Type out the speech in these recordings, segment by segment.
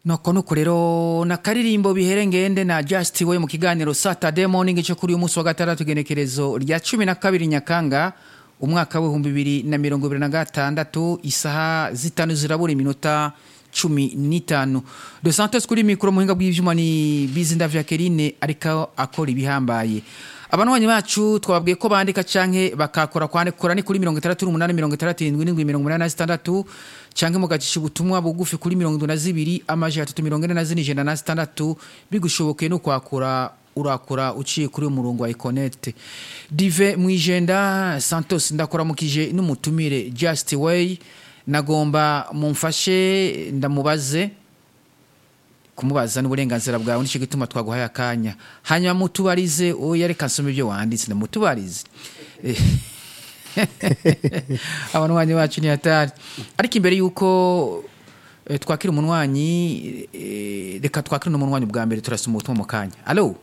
noko nuko rero na karirimbo bihere ngende na Just we mu kiganiro Saturday morning cyo kuri uyu munsi wa gatandatu genekerezo rya cumi na kabiri Nyakanga umwaka w'ibihumbi bibiri na mirongo ibiri na gatandatu isaha zitanu zirabura iminota cumi n'itanu de santos kuri mikoro muhinga bw'ivyuma ni bizinda vya kerine ariko akora ibihambaye abanwanyi bacu twababwiye ko bandika canke bakakora kwandikora ni kuri mirongo itandatu n'umunani mirongo itandatu irindwi n'indwi mirongo umunani na zitandatu canke mugacisha ubutumwa bugufi kuri mirongo indwi na zibiri amajana atatu mirongo ine na zine ijana na zitandatu bigushobokeye no kwakura urakora uciye kuri uwo murongo wa ikonete dive mwijenda santos ndakuramukije n'umutumire just way nagomba mumfashe ndamubaze kumubaza n'uburenganzira bwawe nicyo gituma twaguhaye akanya hanyuma mutubarize oya reka nsome ibyo wanditse ndamutubarize abanwanyi bacu ni hatari ariko imbere y'uko eh, twakira umunwanyi eh, reka twakire n'umunwanyi bwa mbere turasoma ubutumwa mu kanya alo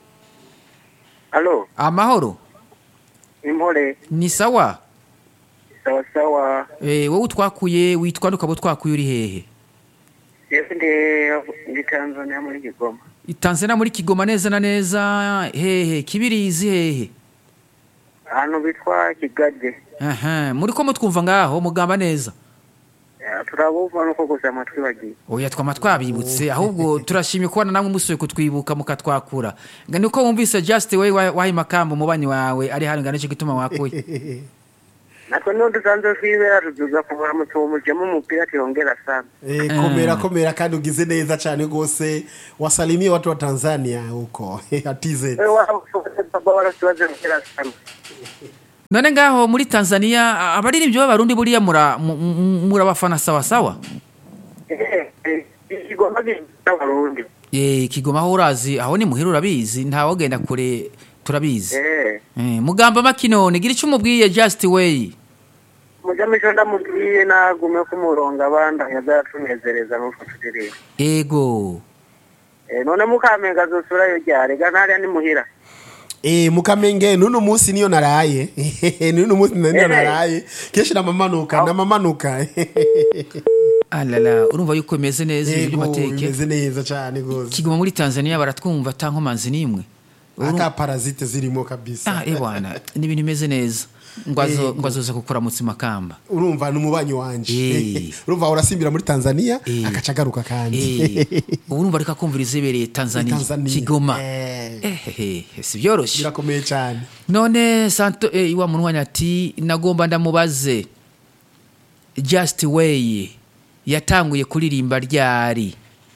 Alo, amahoro impore, ni sawa sawa sawa. eh, wowe utwakuye witwa n'ukaba utwakuye uri hehe Yewe ndi ndi Tanzania muri Kigoma. Tanzania muri Kigoma neza na neza hehe kibirizi hehe Ahantu bitwa Kigaje. aha muri ko mutwumva ngaho mugamba neza Eh, Turabumva nuko gusa amatwi bagiye. oya twama twabibutse ahubwo turashimye kubona namwe musuye kutwibuka mukatwakura nga niko wumvise just way wahi makambo mubanyi wawe ari hano ngana cyo gituma wakuye Natwe niho dusanzwe twibera tuduza kuvura mu tumujemo umupira kiongera sana. Eh, komera komera kandi ugize neza cyane rwose wasalimie watu wa Tanzania huko atize Wewe wao baba wala siwaze mpira sana. none ngaho muri Tanzania abaririmbyi b'abarundi buriya mura mu- mu- murabafana sawa sawa Eh, eh, Kigoma gita Burundi. eh Kigoma aho urazi aho ni muhira urabizi ntawogenda kure turabizi Eh, eh mugamba makinone gira icyo umubwiye just way mujamisho ndamubwiye nagume kumuronga abanda yazatunezereza n'utwo turirimba. ego Eh, none mukamenga zosurayo ryari ga ntariya ni muhira. Eh, mukamenge nuno munsi niyo naraye nuno munsi niyo Eh. naraye kenshi namamanuka namamanuka alala urumva yuko imeze neza ibintu yego by'amateke bimeze neza cyane rwose Kigoma muri Tanzania baratwumva tankomanzi nimwe ata parazite zirimo kabisa ah ebwana ni ibintu bimeze neza ngwazo ngwazoza kukuramutsa makamba urumva ni umubanyi wanje Eh. urumva urasimbira muri Tanzania Eh. agaca agaruka kandi eh ubu urumva reka kumvira izebereye Tanzania Tanzania. Kigoma Eh. eh si byoroshye birakomeye cyane none santo eh, iwa munwanya ati nagomba ndamubaze just way yatanguye kuririmba ryari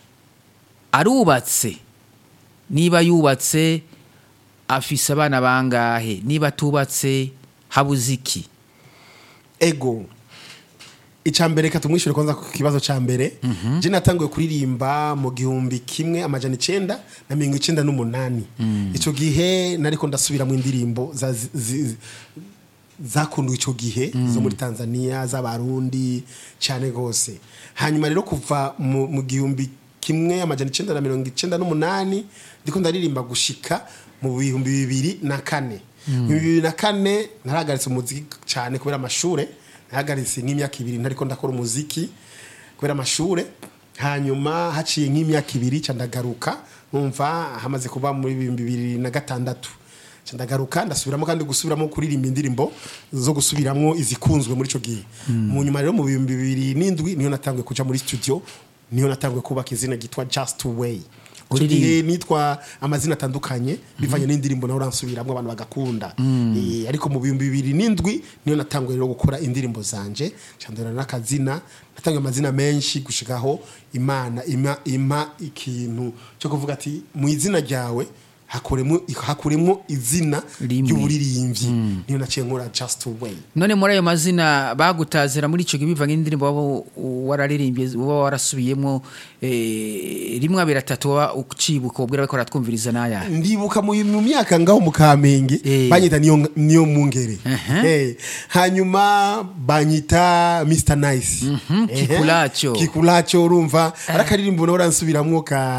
arubatse niba yubatse afise abana bangahe niba atubatse habuze iki ego icambere katumwishure kwanza ku kibazo ca mbere je natanguye kuririmba mu gihumbi kimwe amajana icenda na mirongo icenda n'umunani ico gihe nariko ndasubiramwo indirimbo za- zi- zi- zakundwa ico gihe zo muri tanzania z'abarundi cane gose hanyuma rero kuva mu mu gihumbi kimwe amajana icenda na mirongo icenda n'umunani ndiko ndaririmba gushika mu bihumbi bibiri na kane mu bibiri na kane narahagaritse umuziki cane kubera amashure nahagaritse nk'imyaka ibiri ntariko ndakora umuziki kubera amashure hanyuma haciye nk'imyaka ibiri ca ndagaruka numva hamaze kuba muri ibihumbi bibiri na gatandatu Ca ndagaruka ndasubiramo kandi gusubiramo kuririmba indirimbo zo gusubiramwo izikunzwe muri ico gihe mu nyuma rero mu bihumbi bibiri n'indwi niyo natanguye kuja muri studio niyo natanguye kubaka izina ryitwa just way Ico Uririmba. gihe nitwa amazina atandukanye bivanye n'indirimbo nawe uransubiramwo abantu bagakunda Eh, ariko mu bihumbi bibiri n'indwi niyo natanguye rero gukora indirimbo zanje candora n'akazina natanguye amazina menshi gushikaho imana ima, ima ikintu cyo kuvuga ati mu izina ryawe hakuremo hakuremo izina Rimwe. ry'uburirimbyi niyo naciye nkora just way none muri ayo mazina bagutazira muri ico gihe bivanye n'indirimbo waba wararirimbye uba warasubiyemo eh, rimwe abiri atatu waba ucibuka ubwira bariko baratwumviriza n'aya ndibuka mu mu myaka ngaho mu kamenge Eh. banyita niyo niyo mungere Aha. Eh, hanyuma banyita Mr Nice Mhm, Ehe. Kikulacho. Kikulacho urumva arakaririmbo nawe uransubiramwo ka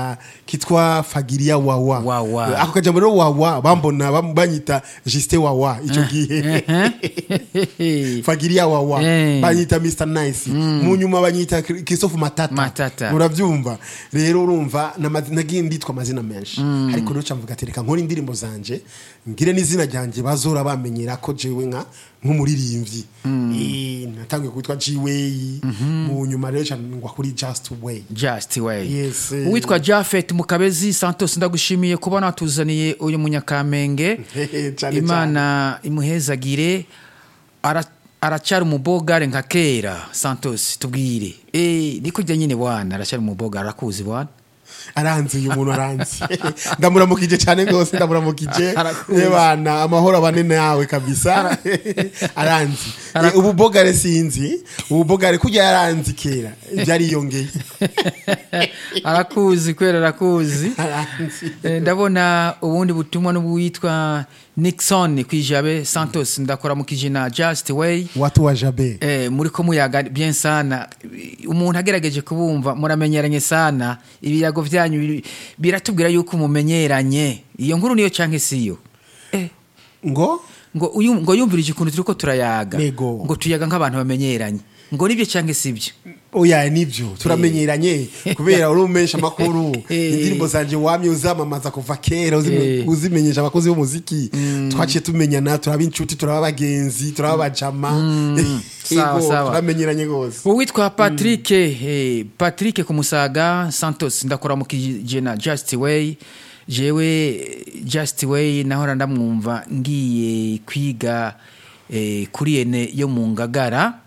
kitwa fagiria wawa Wawa. Eh, ako kajambo rero wawa bambona bam- banyita juste wawa ico gihe fagiria wawa Eh. banyita mr nice mu nyuma banyita Kri- christophe matata Matata. muravyumva rero urumva nama- nagiye nditwa amazina menshi ariko rero camvuga ati reka nkora indirimbo zanje ngire n'izina ryanjye bazora bamenyera ko jewe nka nk'umuririmbyi Eh, natangiye kwitwa g-way mu nyuma rero ca ngwa kuri just way just way Yes, eh. uwitwa jafet mukabezi santos ndagushimiye kuba natuzaniye uyu munyakamenge Cane imana imuhezagire Ara- aracyari umubogare nka kera santos tubwire Eh, ni kurya nyine bwana aracyari umubogare arakuzi bwana aranzi uyu muntu aranzi ndamuramukije cyane rwose ndamuramukije Arakuzi. Eh, bana amahoro abane nawe kabisa aranzi Eh, ububogare sinzi ububogare kujya yaranzi kera byariyongeye arakuzi kwera arakuzi aranzi Eh, ndabona ubundi butumwa n'uwitwa nixon kwijabe santos ndakora mu kijina just way watu wa jabe Eh, muri ko muyaga bien sana umuntu agerageje kubumva muramenyeranye sana ibiyago byanyu biri- biratubwira yuko mumenyeranye iyo nkuru niyo canke siyo eh, ngo ngo uyu ngo yumvirije ukuntu turiko turayaga Yego. ngo tuyaga nk'abantu bamenyeranye ngo nibyo canke sibyo oya nibyo turamenyeranye kubera uri umesha amakuru Eh. indirimbo zanje wamye uzamamaza kuva kera uzime- Eh. uzimenyesha abakozi b'umuziki twaciye tumenyana turaba inshuti turaba abagenzi turaba abajama Sawa, Yego, sawa. turamenyeranye rwose uwitwa patrick eh, patrick kumusaga santos ndakora mu kijena just way jewe just way nahora ndamwumva ngiye kwiga eh, kuri ene yo mu ngagara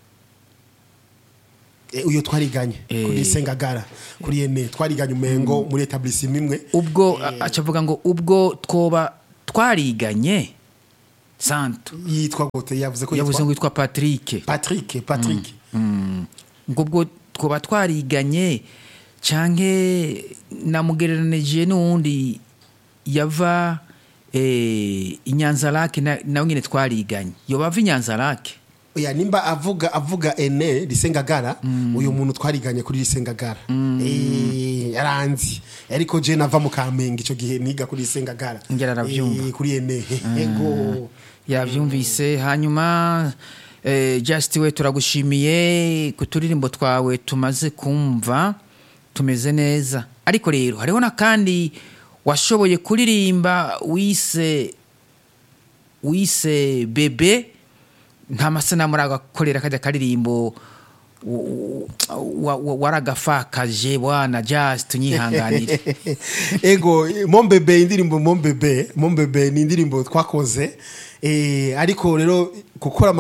Eh, uyo twariganye Eh. kuri sengagara kuri ene twariganye umengo muri etablissement imwe ubwo a- acavuga ngo ubwo twoba twariganye santo yitwa gute yavuze ko yavuze ngo yitwa witwa patrick Patrick Patrick ngo ubwo twoba twariganye canke namugereranije n'uwundi yava eh, inyanzarake na- nawe nyine twariganye yoba ava inyanzarake oya nimba avuga avuga ene risengagara uyu muntu twariganye kuri risengagara eh yaranzi ariko je nava mu kamenge ico gihe niga kuri risengagara Ngera aravyumva. Eh, kuri ene ego yavyumvise hanyuma eh, just we turagushimiye ku turirimbo twawe tumaze kumva tumeze neza ariko rero hariho n'akandi washoboye kuririmba wise wise bebe nta masanamu uragakorera kajya karirimbo w- wa- wa- waragafakaje bwana just unyihanganire ego mombebe indirimbo mombebe mombebe ni indirimbo twakoze eh ariko rero gukora